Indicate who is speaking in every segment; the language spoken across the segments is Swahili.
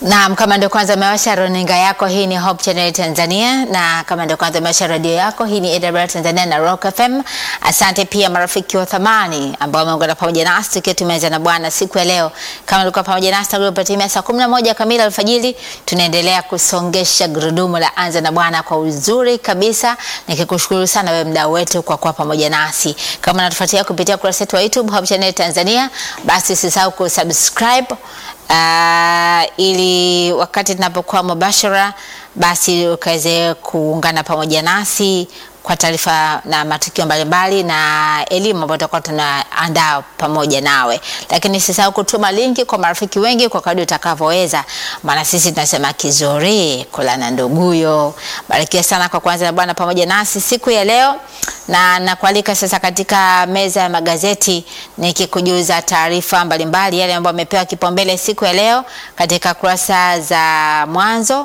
Speaker 1: Naam, kama ndio kwanza umewasha runinga yako, hii ni Hope Channel Tanzania, na kama ndio kwanza umewasha radio yako, hii ni AWR Tanzania na Rock FM. Asante pia marafiki wa thamani ambao wameungana pamoja nasi tukiwa tumeanza na Bwana siku ya leo. Kama ulikuwa pamoja nasi tangu ilipotimia saa 11 kamili alfajiri, tunaendelea kusongesha gurudumu la anza na Bwana kwa uzuri kabisa, nikikushukuru sana wewe mdau wetu kwa kuwa pamoja nasi. Kama unatufuatia kupitia kurasa yetu wa YouTube Hope Channel Tanzania, basi usisahau kusubscribe Uh, ili wakati tunapokuwa mubashara basi ukaweze kuungana pamoja nasi kwa taarifa na matukio mbalimbali na elimu ambayo tutakuwa tunaandaa pamoja nawe, lakini sisahau kutuma linki kwa marafiki wengi kwa kadri utakavyoweza, maana sisi tunasema kizuri kula na nduguyo. Barikiwa sana kwa kuanza na Bwana pamoja nasi siku ya leo, na nakualika sasa katika meza ya magazeti nikikujuza taarifa mbalimbali yale ambayo amepewa kipaumbele siku ya leo katika kurasa za mwanzo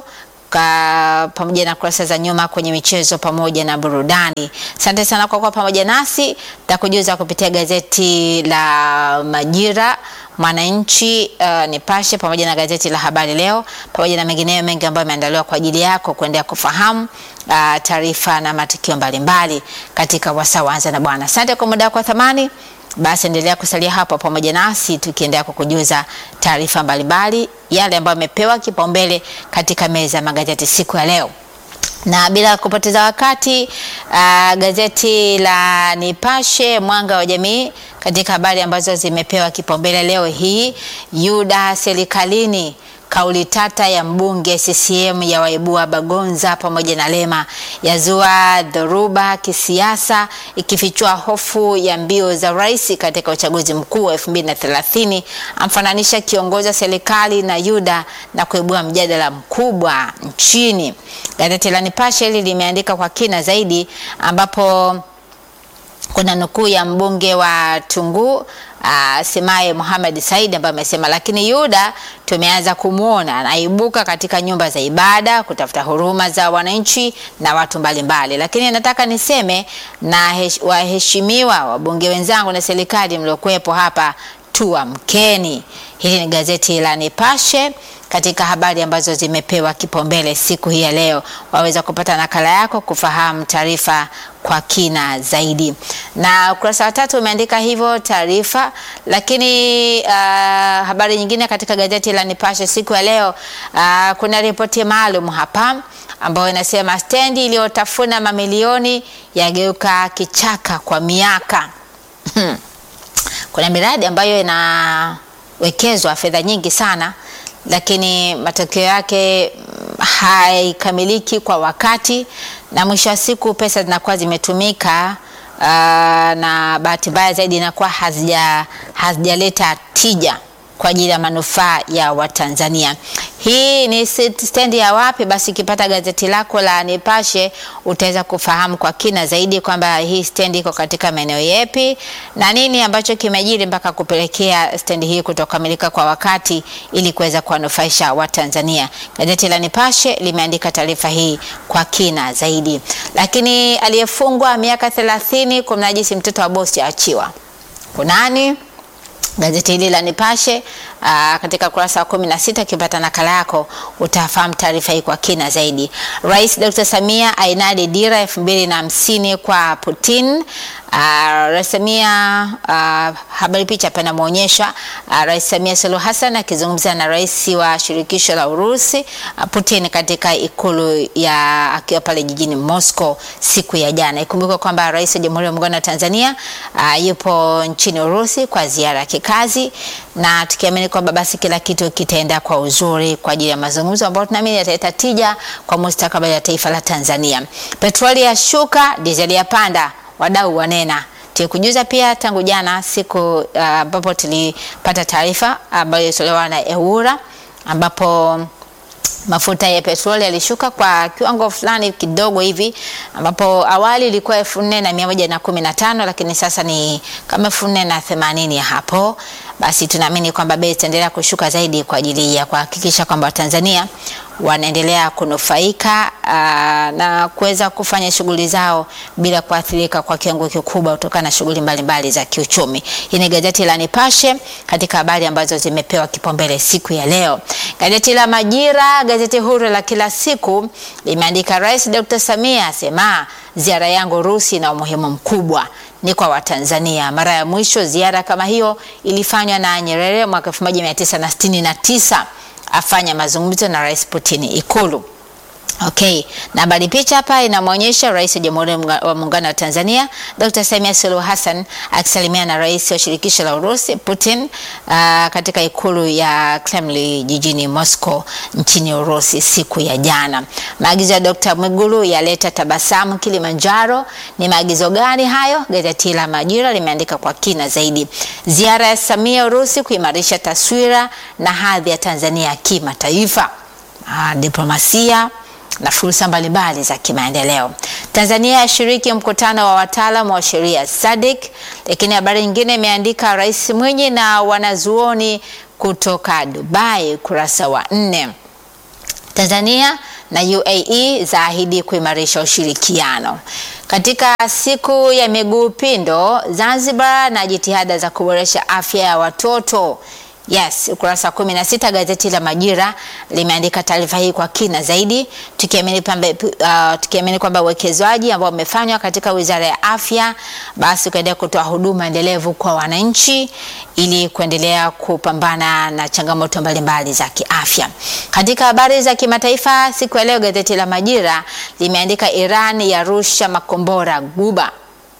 Speaker 1: Ka, pamoja na kurasa za nyuma kwenye michezo pamoja na burudani. Asante sana kwa kuwa pamoja nasi. Takujuza kupitia gazeti la Majira, Mwananchi, uh, Nipashe pamoja na gazeti la Habari Leo pamoja na mengineyo mengi ambayo yameandaliwa kwa ajili yako kuendelea kufahamu uh, taarifa na matukio mbalimbali katika wasaa wa Anza na Bwana. Asante kwa muda wako wa thamani. Basi endelea kusalia hapo pamoja nasi tukiendelea kukujuza taarifa mbalimbali yale ambayo yamepewa kipaumbele katika meza ya magazeti siku ya leo. Na bila kupoteza wakati uh, gazeti la Nipashe Mwanga wa Jamii katika habari ambazo zimepewa kipaumbele leo hii, Yuda serikalini kauli tata ya mbunge CCM ya waibua Bagonza pamoja na Lema yazua dhoruba kisiasa, ikifichua hofu ya mbio za rais katika uchaguzi mkuu wa 2030. Amfananisha kiongozi wa serikali na Yuda na kuibua mjadala mkubwa nchini. Gazeti la Nipashe hili limeandika kwa kina zaidi, ambapo kuna nukuu ya mbunge wa Tunguu Uh, Semaye Mohamed Said ambaye amesema, lakini Yuda tumeanza kumwona anaibuka katika nyumba za ibada kutafuta huruma za wananchi na watu mbalimbali mbali. Lakini nataka niseme na hesh, waheshimiwa wabunge wenzangu na serikali mliokuwepo hapa, tuamkeni. Hili ni gazeti la Nipashe katika habari ambazo zimepewa kipaumbele siku hii ya leo, waweza kupata nakala yako kufahamu taarifa kwa kina zaidi. Na ukurasa wa tatu umeandika hivyo taarifa, lakini uh, habari nyingine katika gazeti la Nipashe siku ya leo uh, kuna ripoti maalum hapa ambayo inasema stendi iliyotafuna mamilioni yageuka kichaka kwa miaka. Kuna miradi ambayo inawekezwa fedha nyingi sana lakini matokeo yake haikamiliki kwa wakati, na mwisho wa siku pesa zinakuwa zimetumika uh, na bahati mbaya zaidi inakuwa hazija hazijaleta tija kwa ajili ya manufaa ya Watanzania. Hii ni stendi ya wapi? Basi ukipata gazeti lako la Nipashe utaweza kufahamu kwa kina zaidi kwamba hii stendi iko katika maeneo yepi na nini ambacho kimejiri mpaka kupelekea stendi hii kutokamilika kwa wakati ili kuweza kuwanufaisha Watanzania. Gazeti la Nipashe limeandika taarifa hii kwa kina zaidi. Lakini aliyefungwa miaka 30 kumnajisi mtoto wa bosi aachiwa. Kunani? Gazeti hili la Nipashe aa, katika kurasa wa kumi na sita ukipata nakala yako utafahamu taarifa hii kwa kina zaidi. Rais Dr. Samia ainadi dira elfu mbili na hamsini kwa Putin. Rais Samia, habari picha hapa inamuonyesha Rais Samia Suluhu Hassan akizungumza na rais wa shirikisho la Urusi Putin katika ikulu ya akiwa pale jijini Moscow siku ya jana. Ikumbuke kwamba rais wa Jamhuri ya Muungano wa Tanzania aa, yupo nchini Urusi kwa ziara ya kikazi na tukiamini kwamba basi kila kitu kitaenda kwa uzuri kwa ajili ya mazungumzo ambayo tunaamini yataleta tija kwa mustakabali ya taifa la Tanzania. Petroli ya shuka, dizeli ya panda, wadau wanena. Tulikujuza pia tangu jana siku ambapo uh, tulipata taarifa ambayo uh, ilitolewa na EWURA ambapo mafuta ya petroli yalishuka kwa kiwango fulani kidogo hivi, ambapo awali ilikuwa elfu nne na mia moja na kumi na tano lakini sasa ni kama elfu nne na themanini ya hapo. Basi tunaamini kwamba bei itaendelea kushuka zaidi kwa ajili ya kuhakikisha kwamba Watanzania wanaendelea kunufaika aa, na kuweza kufanya shughuli zao bila kuathirika kwa kiwango kikubwa kutokana na shughuli mbalimbali za kiuchumi. Hii ni gazeti la Nipashe katika habari ambazo zimepewa kipaumbele siku ya leo. Gazeti la Majira, gazeti huru la kila siku limeandika Rais Dr. Samia asema ziara yangu Urusi na umuhimu mkubwa ni kwa Watanzania. Mara ya mwisho ziara kama hiyo ilifanywa na Nyerere mwaka 1969 afanya mazungumzo na Rais Putin Ikulu. Okay, na habari picha hapa inamwonyesha Rais wa Jamhuri wa Muungano wa Tanzania Dr. Samia Suluhu Hassan akisalimia na Rais wa Shirikisho la Urusi Putin uh, katika ikulu ya Kremlin jijini Moscow nchini Urusi siku ya jana. Maagizo ya Dr. Mwigulu yaleta tabasamu Kilimanjaro. Ni maagizo gani hayo? Gazeti la Majira limeandika kwa kina zaidi. Ziara ya Samia Urusi kuimarisha taswira na hadhi ya Tanzania kimataifa. Ah, diplomasia na fursa mbalimbali za kimaendeleo. Tanzania yashiriki mkutano wa wataalamu wa sheria SADC. Lakini habari nyingine imeandika Rais Mwinyi na wanazuoni kutoka Dubai, kurasa wa nne. Tanzania na UAE zaahidi kuimarisha ushirikiano. Katika siku ya miguu pindo Zanzibar na jitihada za kuboresha afya ya watoto Yes, ukurasa wa kumi na sita gazeti la Majira limeandika taarifa hii kwa kina zaidi, tukiamini kwamba uh, tukiamini kwamba uwekezaji ambao umefanywa katika Wizara ya Afya basi ukaendelea kutoa huduma endelevu kwa wananchi ili kuendelea kupambana na changamoto mbalimbali za kiafya. Katika habari za kimataifa siku ya leo, gazeti la Majira limeandika Iran yarusha makombora Guba,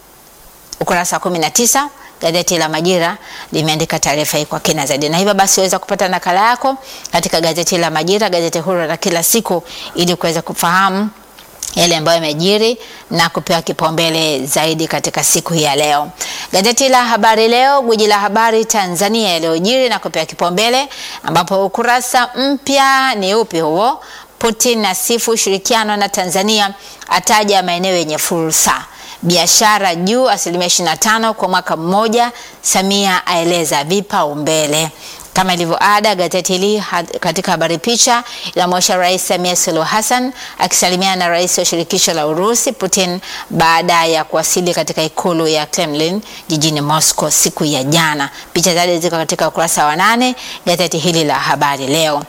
Speaker 1: ukurasa wa kumi na tisa gazeti la Majira limeandika taarifa hii kwa kina zaidi, na hivyo basi waweza kupata nakala yako katika gazeti la Majira, gazeti huru la kila siku, ili kuweza kufahamu yale ambayo yamejiri na kupewa kipaumbele zaidi katika siku hii ya leo. Gazeti la Habari Leo, gwiji la habari Tanzania, yaliyojiri na kupewa kipaumbele, ambapo ukurasa mpya ni upi huo? Putin asifu ushirikiano na Tanzania, ataja maeneo yenye fursa biashara juu asilimia 25 kwa mwaka mmoja. Samia aeleza vipaumbele. Kama ilivyo ada, gazeti hili katika habari picha inamwonyesha Rais Samia Suluhu Hassan akisalimiana na rais wa shirikisho la Urusi Putin baada ya kuwasili katika ikulu ya Kremlin jijini Moscow siku ya jana. Picha zaidi ziko katika ukurasa wa nane gazeti hili la habari leo.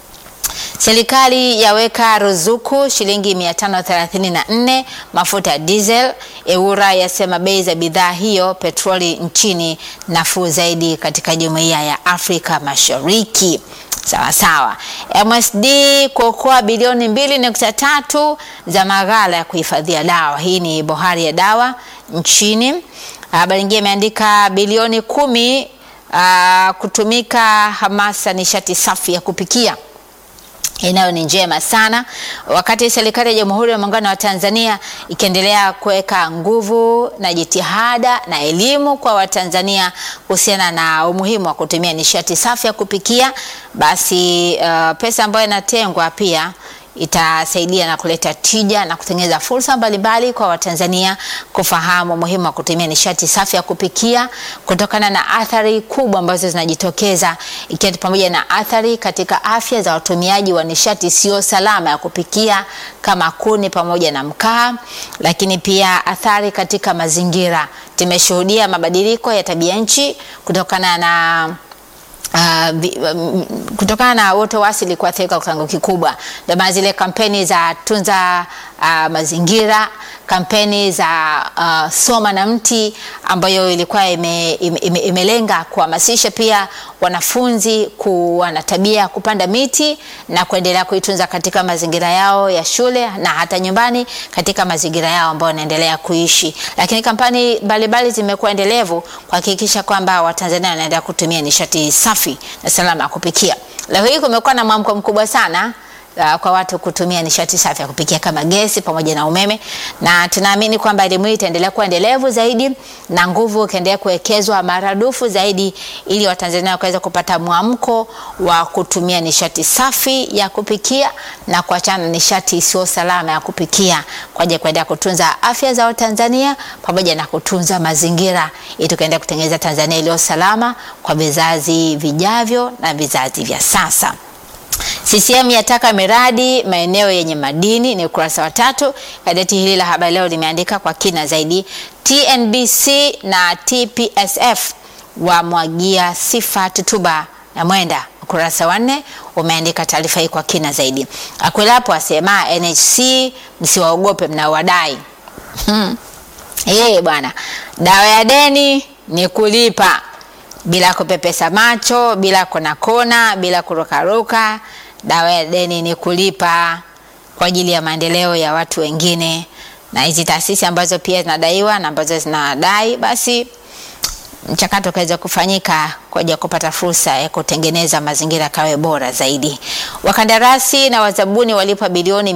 Speaker 1: Serikali yaweka ruzuku shilingi 534 mafuta ya diesel. EWURA yasema bei za bidhaa hiyo petroli nchini nafuu zaidi katika jumuiya ya Afrika Mashariki. Sawa sawa. MSD kuokoa bilioni 2.3 za maghala ya kuhifadhia dawa. Hii ni bohari ya dawa nchini. Habari nyingine imeandika bilioni kumi uh, kutumika hamasa nishati safi ya kupikia inayo ni njema sana, wakati serikali ya Jamhuri ya Muungano wa Tanzania ikiendelea kuweka nguvu na jitihada na elimu kwa Watanzania kuhusiana na umuhimu wa kutumia nishati safi ya kupikia, basi uh, pesa ambayo inatengwa pia itasaidia na kuleta tija na kutengeneza fursa mbalimbali kwa Watanzania kufahamu umuhimu wa kutumia nishati safi ya kupikia kutokana na athari kubwa ambazo zinajitokeza ikiwa pamoja na athari katika afya za watumiaji wa nishati isiyo salama ya kupikia kama kuni pamoja na mkaa, lakini pia athari katika mazingira. Tumeshuhudia mabadiliko ya tabia nchi kutokana na Uh, um, kutokana na uoto wa asili kuathirika kwa kiwango kikubwa. Ndio maana zile kampeni za tunza uh, mazingira, kampeni za uh, soma na mti ambayo ilikuwa ime, ime, ime, imelenga kuhamasisha pia wanafunzi kuwa na tabia ya kupanda miti na kuendelea kuitunza katika mazingira yao ya shule na hata nyumbani katika mazingira yao ambayo wanaendelea kuishi. Lakini kampeni mbalimbali zimekuwa endelevu kuhakikisha kwamba Watanzania wanaendelea kutumia nishati safi na salama ya kupikia. Leo hii kumekuwa na mwamko mkubwa sana uh, kwa watu kutumia nishati safi ya kupikia kama gesi pamoja na umeme, na tunaamini kwamba elimu hii itaendelea kuwa endelevu zaidi na nguvu ikaendelea kuwekezwa maradufu zaidi, ili Watanzania wakaweza kupata mwamko wa kutumia nishati safi ya kupikia na kuachana na nishati isiyo salama ya kupikia kwa ajili ya kuendelea kutunza afya za Watanzania pamoja na kutunza mazingira, ili tukaendelea kutengeneza Tanzania iliyo salama kwa vizazi vijavyo na vizazi vya sasa. CCM yataka miradi maeneo yenye madini, ni ukurasa wa tatu. Gazeti hili la Habari Leo limeandika kwa kina zaidi. TNBC na TPSF wamwagia sifa Tutuba na Mwenda, ukurasa wa nne umeandika taarifa hii kwa kina zaidi. Akwilapo asema NHC msiwaogope mnawadai. Hmm. Yeye bwana, dawa ya deni ni kulipa bila kupepesa macho, bila kona kona, bila kurukaruka. Dawa ya deni ni kulipa kwa ajili ya maendeleo ya watu wengine, na hizi taasisi ambazo pia zinadaiwa na ambazo zinadai, basi mchakato ukaweza kufanyika kwa ajili ya kupata fursa ya kutengeneza mazingira kawe bora zaidi. Wakandarasi na wazabuni walipa bilioni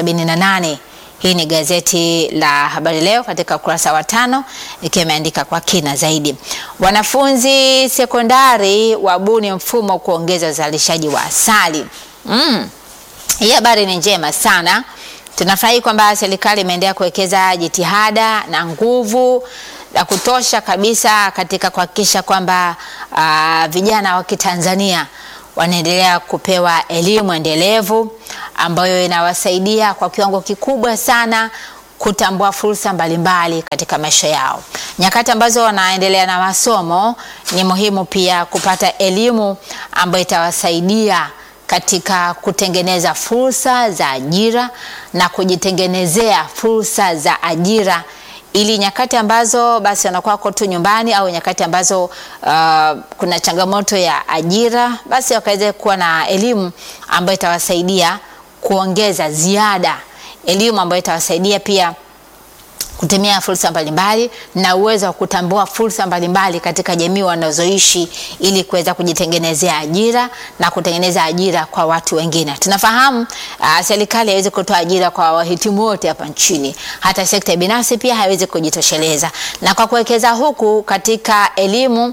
Speaker 1: 478. Hii ni gazeti la Habari Leo katika ukurasa wa tano ikiwa imeandika kwa kina zaidi. Wanafunzi sekondari wabuni mfumo kuongeza uzalishaji wa asali. Mm. Hii habari ni njema sana. Tunafurahi kwamba serikali imeendelea kuwekeza jitihada na nguvu la kutosha kabisa katika kuhakikisha kwamba uh, vijana wa Kitanzania wanaendelea kupewa elimu endelevu ambayo inawasaidia kwa kiwango kikubwa sana kutambua fursa mbalimbali katika maisha yao. Nyakati ambazo wanaendelea na masomo, ni muhimu pia kupata elimu ambayo itawasaidia katika kutengeneza fursa za ajira na kujitengenezea fursa za ajira ili nyakati ambazo basi wanakuwa wako tu nyumbani au nyakati ambazo uh, kuna changamoto ya ajira, basi wakaweze kuwa na elimu ambayo itawasaidia kuongeza ziada, elimu ambayo itawasaidia pia kutumia fursa mbalimbali na uwezo wa kutambua fursa mbalimbali katika jamii wanazoishi ili kuweza kujitengenezea ajira na kutengeneza ajira kwa watu wengine. Tunafahamu uh, serikali haiwezi kutoa ajira kwa wahitimu wote hapa nchini, hata sekta binafsi pia haiwezi kujitosheleza, na kwa kuwekeza huku katika elimu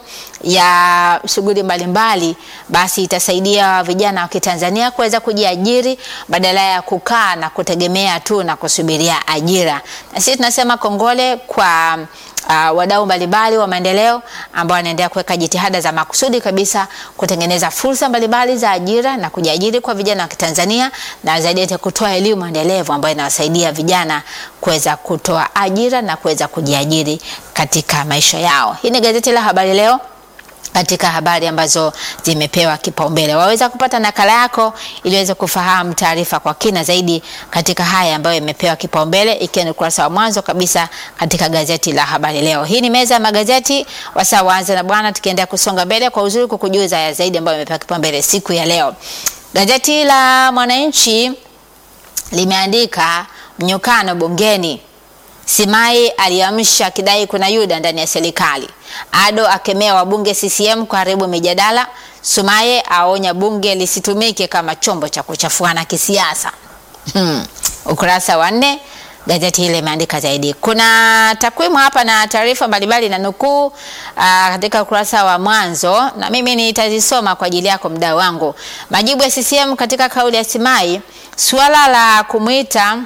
Speaker 1: ya shughuli mbalimbali, basi itasaidia vijana wa Kitanzania kuweza kujiajiri badala ya kukaa na kutegemea tu na kusubiria ajira. Na sisi tunasema kongole kwa uh, wadau mbalimbali wa maendeleo ambao wanaendelea kuweka jitihada za makusudi kabisa kutengeneza fursa mbalimbali za ajira na kujiajiri kwa vijana wa Kitanzania na zaidi ya kutoa elimu endelevu ambayo inawasaidia vijana kuweza kutoa ajira na kuweza kujiajiri katika maisha yao. Hii ni gazeti la Habari Leo katika habari ambazo zimepewa kipaumbele. Waweza kupata nakala yako ili uweze kufahamu taarifa kwa kina zaidi katika haya ambayo imepewa kipaumbele, ikiwa ni ukurasa wa mwanzo kabisa katika gazeti la Habari Leo. Hii ni meza ya magazeti, wasaa waanze na bwana, tukiendelea kusonga mbele kwa uzuri kukujuza ya zaidi ambayo imepewa kipaumbele siku ya leo. Gazeti la Mwananchi limeandika mnyukano bungeni Simai aliamsha akidai kuna Yuda ndani ya serikali. Ado akemea wabunge CCM kuharibu mijadala. Sumaye aonya bunge lisitumike kama chombo cha kuchafuana kisiasa. Hmm. Ukurasa wa nne gazeti hili limeandika zaidi. Kuna takwimu hapa na taarifa mbalimbali na nukuu katika ukurasa wa mwanzo, na mimi nitazisoma kwa ajili yako mdau wangu. Majibu ya CCM katika kauli ya Simai, suala la kumwita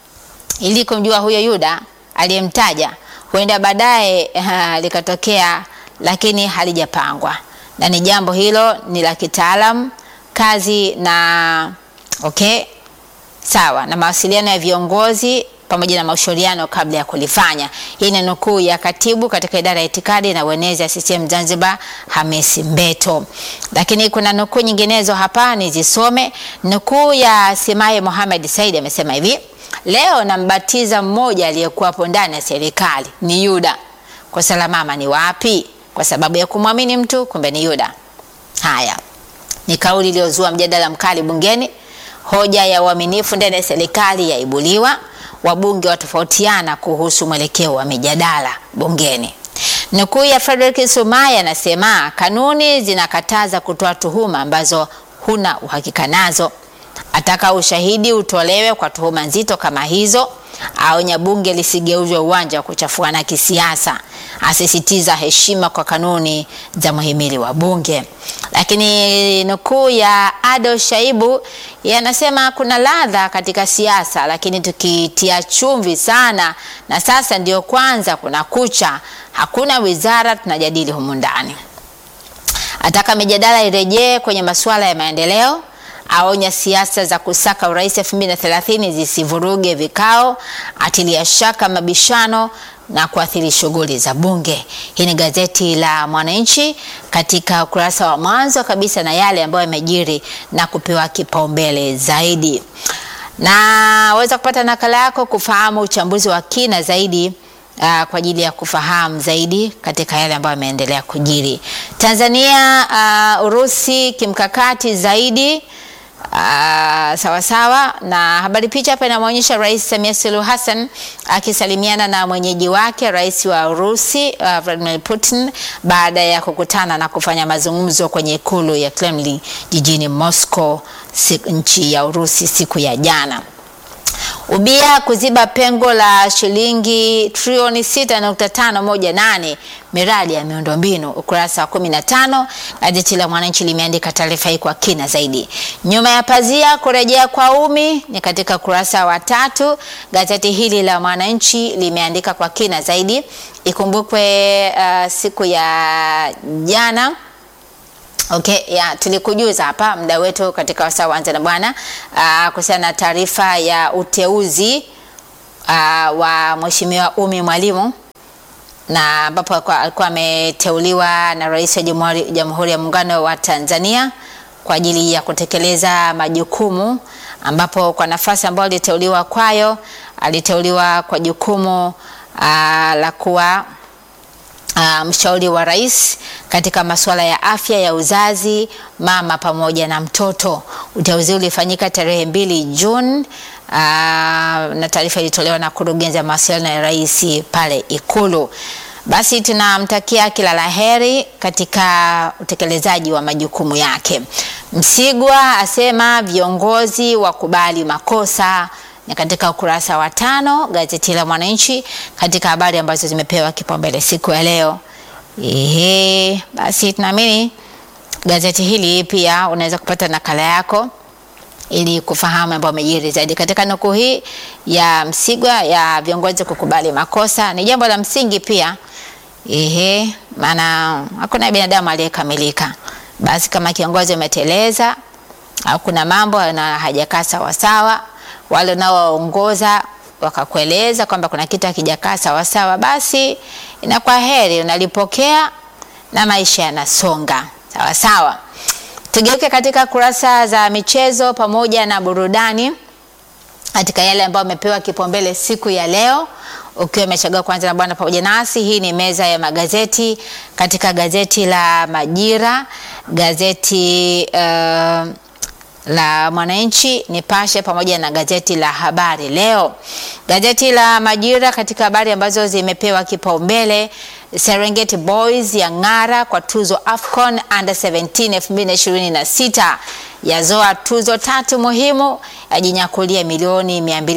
Speaker 1: ili kumjua huyo Yuda aliyemtaja huenda baadaye uh, likatokea, lakini halijapangwa na ni jambo hilo ni la kitaalam kazi na okay, sawa na mawasiliano ya viongozi pamoja na mashauriano kabla ya kulifanya. Hii ni nukuu ya katibu katika idara ya itikadi na uenezi ya CCM Zanzibar, Hamisi Mbeto. Lakini kuna nukuu nyinginezo hapa nizisome. Nukuu ya Simaye Mohamed Said amesema hivi: Leo nambatiza mmoja aliyekuwapo ndani ya serikali ni Yuda. Kosa la mama ni wapi? Kwa sababu ya kumwamini mtu, kumbe ni Yuda. Haya ni kauli iliyozua mjadala mkali bungeni. Hoja ya uaminifu ndani ya serikali yaibuliwa, wabunge watofautiana kuhusu mwelekeo wa mijadala bungeni. Nukuu ya Frederick Sumaye anasema kanuni zinakataza kutoa tuhuma ambazo huna uhakika nazo ataka ushahidi utolewe kwa tuhuma nzito kama hizo. Aonya bunge lisigeuzwe uwanja wa kuchafuana kisiasa. Asisitiza heshima kwa kanuni za muhimili wa bunge. Lakini nukuu ya Ado Shaibu yanasema kuna ladha katika siasa, lakini tukitia chumvi sana, na sasa ndio kwanza kuna kucha, hakuna wizara tunajadili humu ndani. Ataka mijadala irejee kwenye masuala ya maendeleo aonya siasa za kusaka urais 2030 zisivuruge vikao, atilia shaka mabishano na kuathiri shughuli za bunge. Hii ni gazeti la Mwananchi katika ukurasa wa mwanzo kabisa na yale ambayo yamejiri na kupewa kipaumbele zaidi, na waweza kupata nakala yako kufahamu uchambuzi wa kina zaidi uh, kwa ajili ya kufahamu zaidi katika yale ambayo yameendelea kujiri Tanzania. Uh, Urusi kimkakati zaidi Uh, sawa sawa na habari. Picha hapa inamwonyesha Rais Samia Suluhu Hassan akisalimiana na mwenyeji wake Rais wa Urusi uh, Vladimir Putin baada ya kukutana na kufanya mazungumzo kwenye ikulu ya Kremlin jijini Moscow, nchi ya Urusi siku ya jana. Ubia kuziba pengo la shilingi trilioni 6.518 miradi ya miundombinu. Ukurasa wa 15 gazeti la Mwananchi limeandika taarifa hii kwa kina zaidi. Nyuma ya pazia kurejea kwa umi ni katika ukurasa wa tatu. Gazeti hili la Mwananchi limeandika kwa kina zaidi. Ikumbukwe uh, siku ya jana Okay, ya tulikujuza hapa muda wetu katika wasaa wanza na bwana kuhusiana na taarifa ya uteuzi uh, wa Mheshimiwa Umi Mwalimu na ambapo alikuwa ameteuliwa na Rais wa Jamhuri ya Muungano wa Tanzania kwa ajili ya kutekeleza majukumu, ambapo kwa nafasi ambayo aliteuliwa kwayo, aliteuliwa kwa jukumu uh, la kuwa Uh, mshauri wa rais katika masuala ya afya ya uzazi, mama pamoja na mtoto. Uteuzi ulifanyika tarehe mbili Juni uh, na taarifa ilitolewa na kurugenzi ya mawasiliano ya rais pale Ikulu. Basi tunamtakia kila la heri katika utekelezaji wa majukumu yake. Msigwa asema viongozi wakubali makosa ni katika ukurasa wa tano gazeti la Mwananchi katika habari ambazo zimepewa kipaumbele siku ya leo. Ehe, basi tunaamini gazeti hili pia unaweza kupata nakala yako ili kufahamu ambayo amejiri zaidi katika nukuu hii ya Msigwa ya viongozi kukubali makosa. Ni jambo la msingi pia, ehe, maana hakuna binadamu aliyekamilika. Basi kama kiongozi umeteleza au kuna mambo hajakaa sawasawa wale unaowaongoza wakakueleza kwamba kuna kitu hakijakaa sawasawa, basi inakuwa heri, unalipokea na maisha yanasonga sawasawa. Tugeuke katika kurasa za michezo pamoja na burudani katika yale ambayo amepewa kipaumbele siku ya leo. Ukiwa umechagua kwanza na bwana pamoja nasi, hii ni meza ya magazeti katika gazeti la Majira, gazeti uh, la Mwananchi, Nipashe pamoja na gazeti la Habari Leo. Gazeti la Majira katika habari ambazo zimepewa kipaumbele, Serengeti Boys ya ng'ara kwa tuzo Afcon Under 17 2026, yazoa tuzo tatu muhimu, yajinyakulia milioni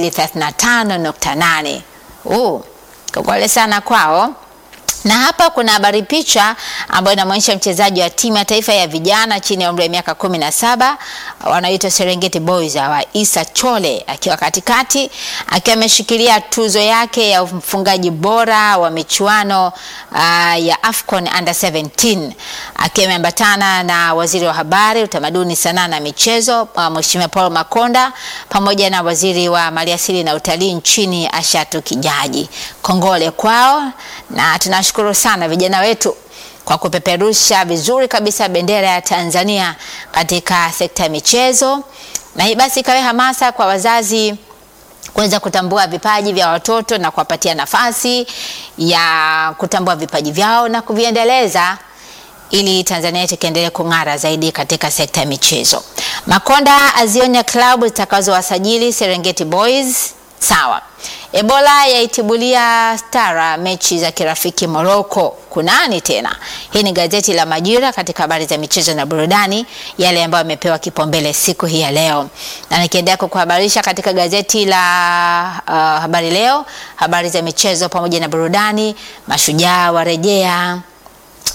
Speaker 1: 235.8. Uh, kongole sana kwao na hapa kuna habari picha ambayo inamwonyesha mchezaji wa timu ya taifa ya vijana chini ya umri wa miaka kumi na saba wanaoitwa Serengeti Boys wa Isa Chole akiwa katikati akiwa ameshikilia tuzo yake ya mfungaji bora wa michuano uh, ya Afcon Under 17 akiwa ameambatana na waziri wa habari, utamaduni, sanaa na michezo uh, Mheshimiwa Paul Makonda pamoja na waziri wa maliasili na utalii nchini Ashatu Kijaji. Kongole kwao na tunashukuru sana vijana wetu kwa kupeperusha vizuri kabisa bendera ya Tanzania katika sekta ya michezo, na hii basi ikawe hamasa kwa wazazi kuweza kutambua vipaji vya watoto na kuwapatia nafasi ya kutambua vipaji vyao na kuviendeleza ili Tanzania yetu ikiendelee kung'ara zaidi katika sekta ya michezo. Makonda azionya klabu zitakazowasajili Serengeti Boys. Sawa. Ebola yaitibulia stara mechi za kirafiki Morocco. Kunani tena? Hii ni gazeti la Majira katika habari za michezo na burudani, yale ambayo yamepewa kipaumbele siku hii ya leo, na nikiendelea kukuhabarisha katika gazeti la uh, Habari Leo, habari za michezo pamoja na burudani. Mashujaa warejea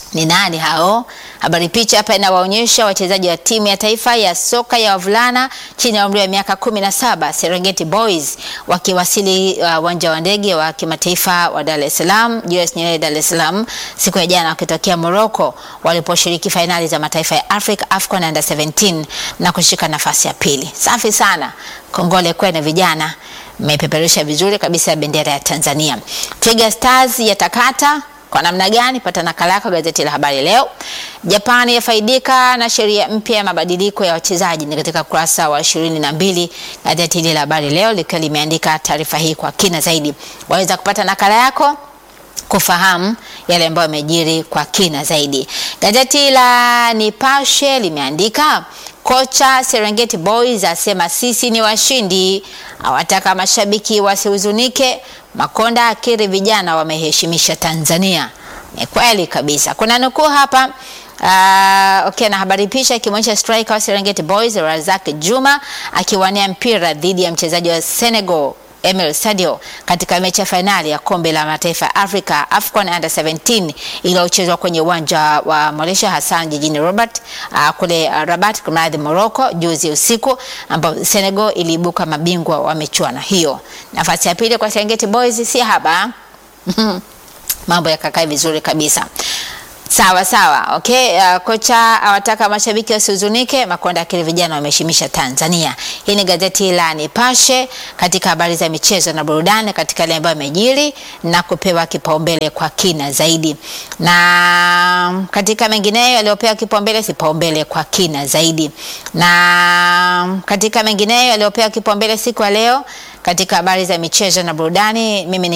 Speaker 1: Ni nani hao? Habari picha hapa inawaonyesha wachezaji wa timu ya taifa ya soka ya wavulana chini ya umri wa miaka 17 Serengeti Boys wakiwasili uwanja uh, wa ndege wa kimataifa wa Dar es Salaam Julius Nyerere Dar es Salaam siku ya jana wakitokea Morocco waliposhiriki fainali za mataifa ya Africa AFCON Under 17 na kushika nafasi ya pili. Safi sana. Kongole kwenu vijana. Mmepeperusha vizuri kabisa bendera ya Tanzania. Twiga Stars yatakata kwa namna gani? Pata nakala yako gazeti la Habari Leo. Japani yafaidika na sheria mpya ya mabadiliko ya wachezaji, ni katika kurasa wa ishirini na mbili gazeti hili la Habari Leo likiwa limeandika taarifa hii kwa kina zaidi. Waweza kupata nakala yako kufahamu yale ambayo yamejiri kwa kina zaidi. Gazeti la Nipashe limeandika kocha Serengeti Boys asema sisi ni washindi, awataka mashabiki wasihuzunike. Makonda akiri vijana wameheshimisha Tanzania. Ni kweli kabisa. Kuna nukuu hapa Uh, okay, na habari picha ikimwonyesha striker wa Serengeti Boys Razak Juma akiwania mpira dhidi ya mchezaji wa Senegal Emil Sadio katika mechi ya fainali ya kombe la mataifa ya Afrika AFCON Under 17 iliyochezwa kwenye uwanja wa Malaysia Hassan jijini Rabat, uh, kule uh, Rabat kumradhi, Morocco juzi usiku, ambapo Senegal iliibuka mabingwa wa michuano hiyo. Nafasi ya pili kwa Serengeti Boys si haba mambo yakakaa vizuri kabisa. Sawa sawa, okay. Uh, kocha awataka mashabiki wasihuzunike. Makonda akili vijana wameheshimisha Tanzania. Hii ni gazeti la Nipashe katika habari za michezo na burudani, katika yale ambayo yamejiri na kupewa kipaumbele kwa kina zaidi, na katika mengineyo yaliyopewa kipaumbele kipaumbele kwa kina zaidi, na katika mengineyo yaliyopewa kipaumbele siku ya leo katika habari za michezo na burudani, mimi